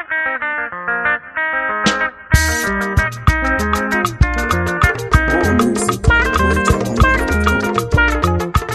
More music. MojaWife.com.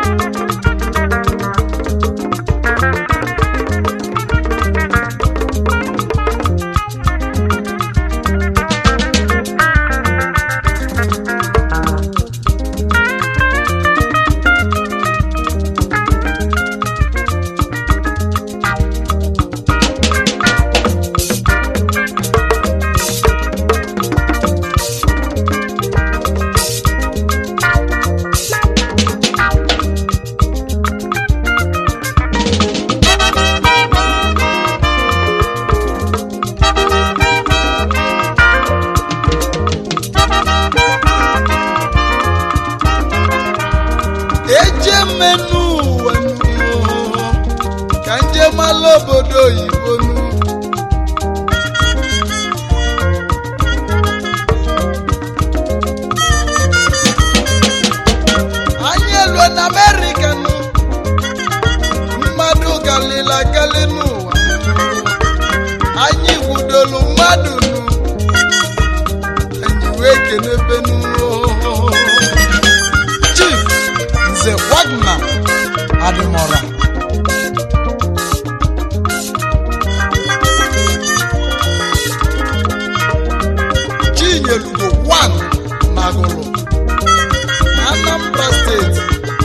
eje mmenụ ụwa nụ, ka nje mala obodo oyibo nụ. anyị elue na amerịka nụ mmadụ galila gali n'ụwa anyị gwudolu mmadụ nụ anyị wee kenebe nụ chief nze wagner adịmọra chinyelugo 1 nagụrụ anambra steeti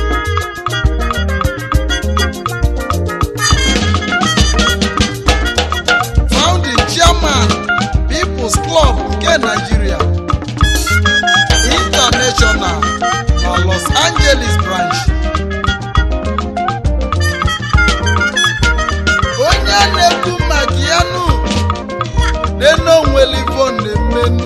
founding chairman people's club nke nigeria international na los angeles branch onye a na-ekwu maka ya nụ n'enonwelivo na-emenu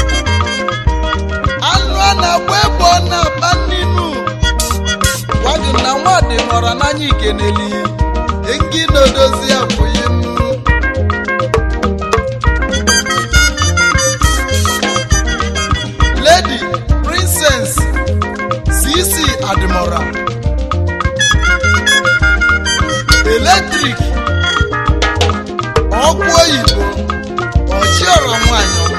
anụ a na-agba egbe ọ na-akpa nninu gwagị na nwadị nọrọ n'anya ikeneli engi na-edozi abụghị nnu lady princess cc adimora eletrik ọkụ oyibo ọchiọra nwanyị ọma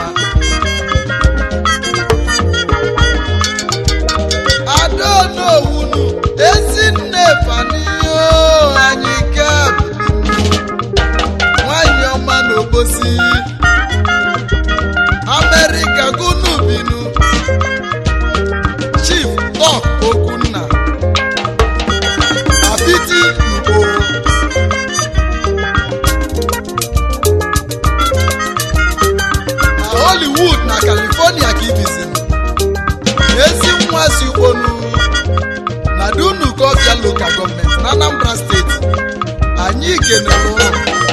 adaonowunu ezinne faniyo anyị ka nwanyị ọma n'obosi amerịka gunu binu chief tok okunna apiti ugbo na hollywood na california ka ibizi ezi nwa si ugbonu na dunu kọfia local gọọmenti na anambra steeti anyị kenere ụlọ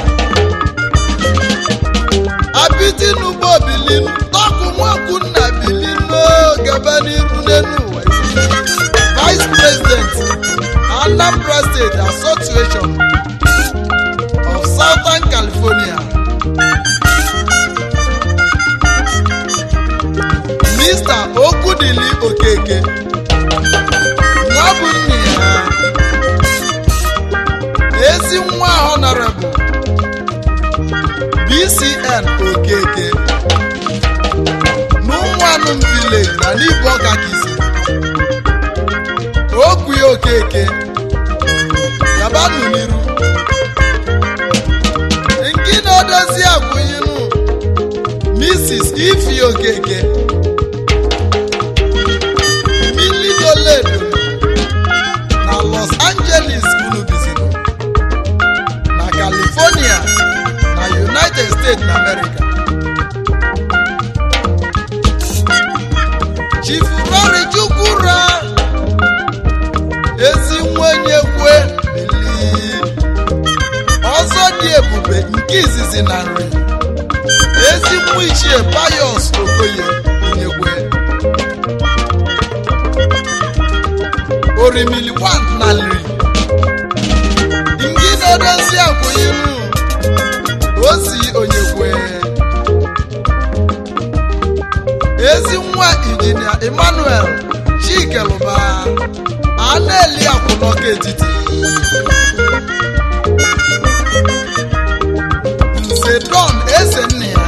apiti n'ugbo bilinu tọkụ nwakwunna bilinu gaba n'iru n'enu ụwa vice president anambra state association of southern california mr okudili okeke nwa bụ nne ya ezi nwa honorable bcn okeke n'ụmụanụm village na n'ibu ọka kisi okwu ya okeke yabanụ n'iru nke na-edozi akwụnyinụ mrs ifi okeke milidoledo na los angeles unu bizino na california na united states na america chifurori chukwura ezi nwenye kwe bili ọzọ dị ebube nke izizi na nri ezi nwa ichie payos okoye nyekwe orimili wan na nri ndị na-edozi akwụnyiru ozi onyekwe ezi nwa injinia emmanuel chikeluba a na-eli akwụnọka etiti nze nze don eze nna ya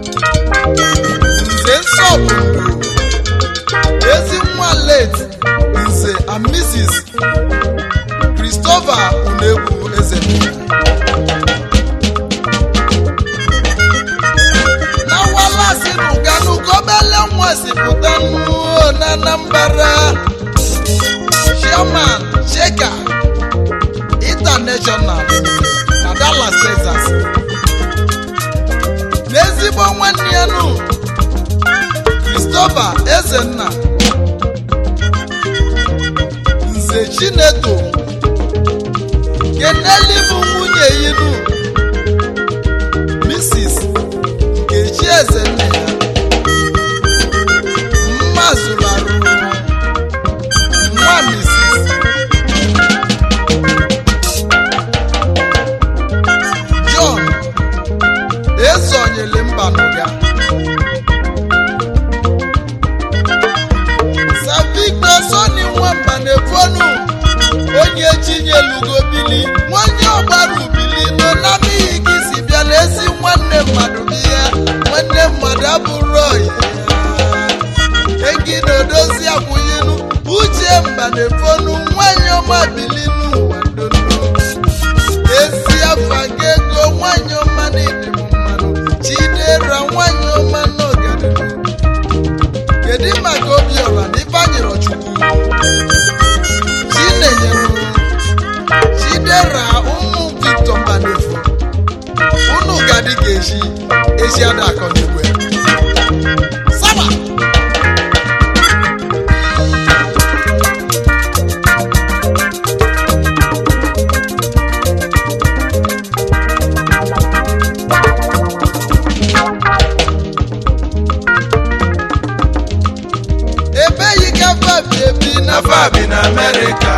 nze nsọpụrụ ezi nwa late nze and mrs christopher unegwu eze nna ya na walasi nuganu gobele nwa si pụta nnuo na anambra chairman sheka international na dallas texas n'ezigbo nwanne ya nụ christopher ezenna nze chineto keneli bụ nwunye yinu mrs nkechi ezenna ya mma zụrụ arụ nwa mrs john esonyele mba n'ụga savictor soni nwamba na-efonu onye chinyelugo bili nwanye ọgbara ubili nọ na n'ihi gị si bịa n'ezi nwanne mmadụ bụ ya nwanne mmadụ abụrụ oyi egi na-edozi akwụnyelu uche mba na-efonu nwanyị ọma bili n'ụwa ndondo ezi afa ga ego nwanyị ọma na-edem mmanụ chidera nwanyị ọma n'ọganihu kedu maka obiọra na ifeanyịrọ chukwu chinenyere chidera ụmụ victor mbanefu unu gadi ga-eji ezi ada akọ n'igwe saba ebe yi ka fabi ebi na na fabi na America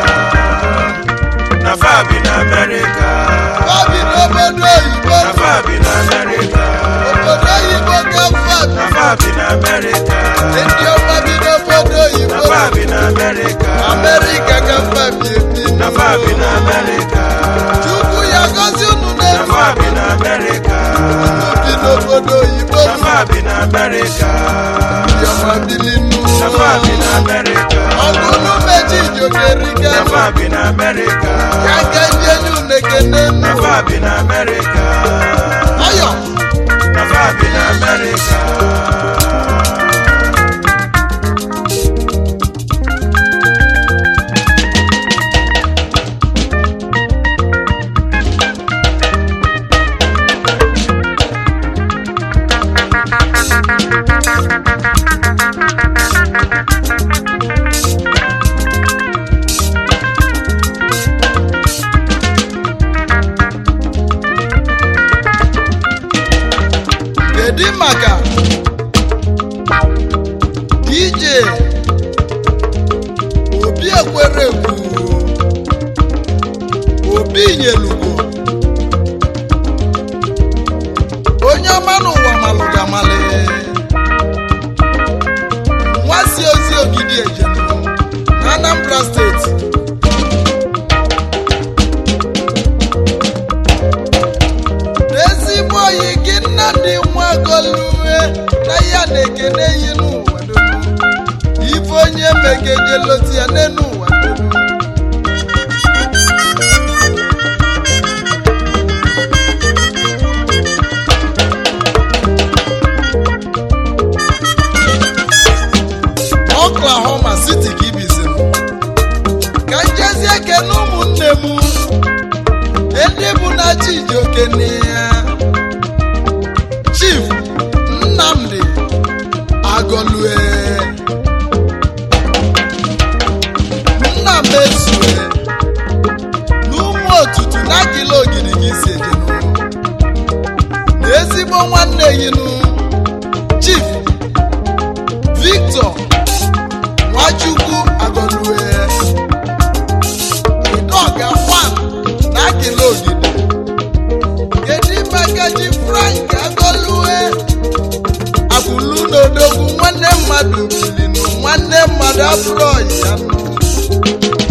na fabi na America fabi n'obodo oyibo na fabi na America obodo oyibo ka fabi na fabi na America ndị ọma bi n'obodo na oyibo fabi na America amerịka ka fabi ebi na fabi na America chukwu ya gozi unu na n'elu fabi na America unu bi n'obodo oyibo na fabi na America ndị ọma bili na fabi na America ọgụ unu meji ijokerika na fabi na America ya ka ndị enyi unu ekene na nnu fabi na America ọyọ na fabi na America kedu maka dj obi ekwere ekwu obi nyelugo onye ọma n'ụwa malụga mali nwa si ozi ogidi ejenu na anambra steeti n'ezigbo oyi gị nnadị nwa golue na ya na-ekene yi n'ụwa donu ife onye megejeloti ya n'enu ụwa donu oklahoma city ka ibizim ka njezie kene ụmụnne m ndị bụ na chijioke ya chief nnamdi agọlue nna m ezue n'ụmụ otutu na akịla ogiri gị si ejenu na ezigbo nwanne yinu chief victor nwachukwu agọlue idoga fan na akịla ogidi kedu maka ji frank agọlue akwụlu n'odogwu nwanne mmadụ bilinu nwanne mmadụ abụrụ ọyị ya nụ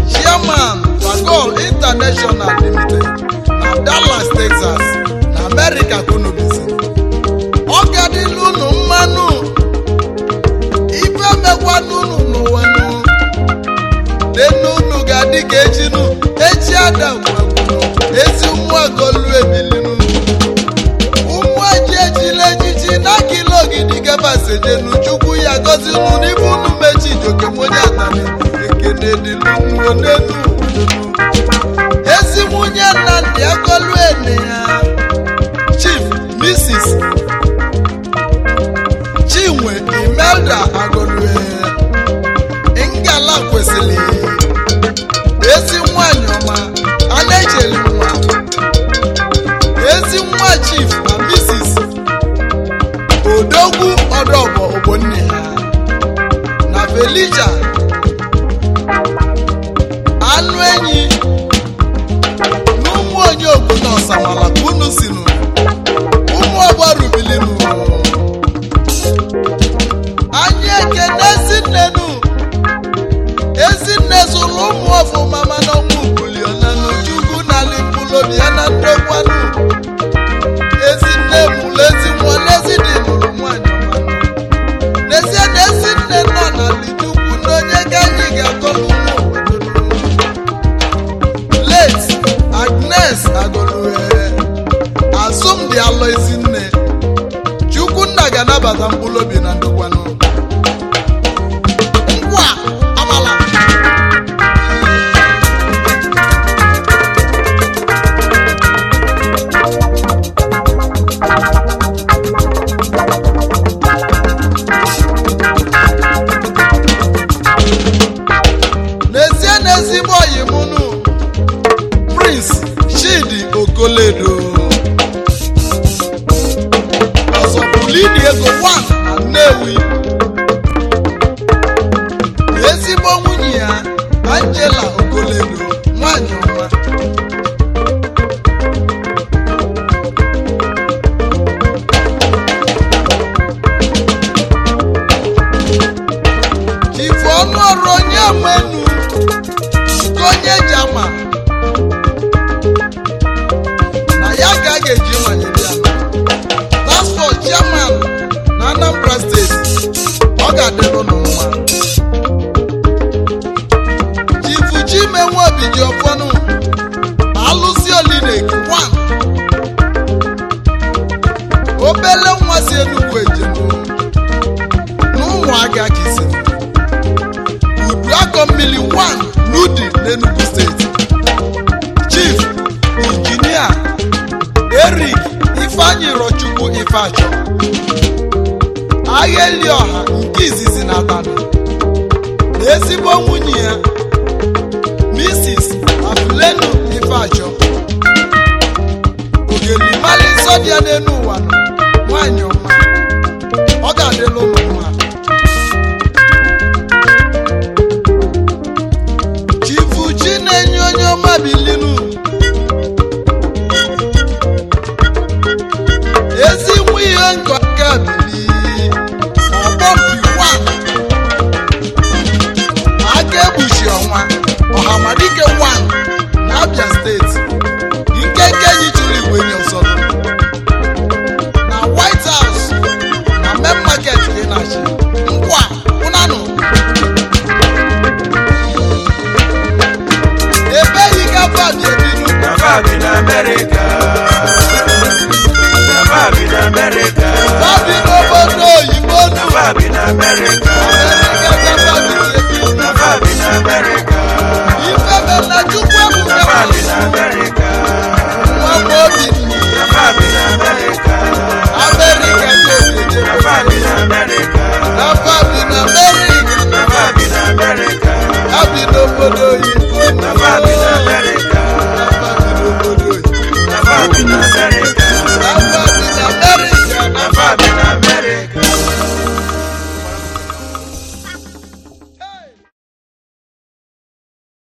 chairman fagol international limited na dallas texas na america amerịka kwunu bizi ọ gadịla unu mmanụ ife mekwanụ unu n'ụwa nụ denu unu ga-adị ka ejinu echi adam gwagwunu ezi ụmụ agolu ebilinu ụmụ eji ejila ejiji n'aka ile ogidi gabasejenu chukwu ya gozi unu n'ime unu mechi jokemonye atani ekene dịlunu n'enu ezi nwunye nnamdị agolu ene ya chief mrs chinwe imelda agolue ngala kwesịrị ezi nwanyị ọma a na-echeli nwa ezi nwa chief na mrs odogwu ọdọbọ ogbonne ha na felija anụ enyi na ụmụ onye obodo ọsamala ka unu sinu ụmụ ọgbọ rubilinu anyị ekene ezinnenu ezinne zụrụ ụmụ ọfụma mana ọnwụ buliona n'ujugu na lipulobi ya na ndokwanụ ezinne mụrụ ezi nwa n'ezidi mụrụ nwanyị ọmanụ n'ezie na ezinne nọ na litukwu n'onye ga anyị ga-akọlụ ụmụ obodo late agnes agolue asụmdi alọ ezinne chukwunna ga-anabata mkpụrụ obi na ndokwanụ ngwa amala n'ezie na ezigbo oyi mụnụ prince chidi okoledo ọzọbulini ego 1 na nnewi ezigbo nwunye ya angela okoledo nwanyị ọma chifu ọnụ ọrụ onye menu nke onye jama na ya ka a ga-eji manyere ya transport chairman na anambra steeti ọ ga-adịrụ nụ mma chifu chimenwe obi ji ọfọnụ alụsi olinek 1 obele nwa si enugwu ejenu n'ụmụaka ka isi udu akọ mmiri 1 n'udi n'enugu steeti chief injinia erik ifeanyi rochukwu ifeachọ agha eli ọha nke izizi na atani na ezigbo nwunye ya mrs afulenu ifeachọ ogelimali nsọ dị ya n'elu ụwa nọ nwanyị ọma ọ ga-adịla ụmụ nwa chifu chi na-enye onye ọma bilinu ezi nwa ihe nkọ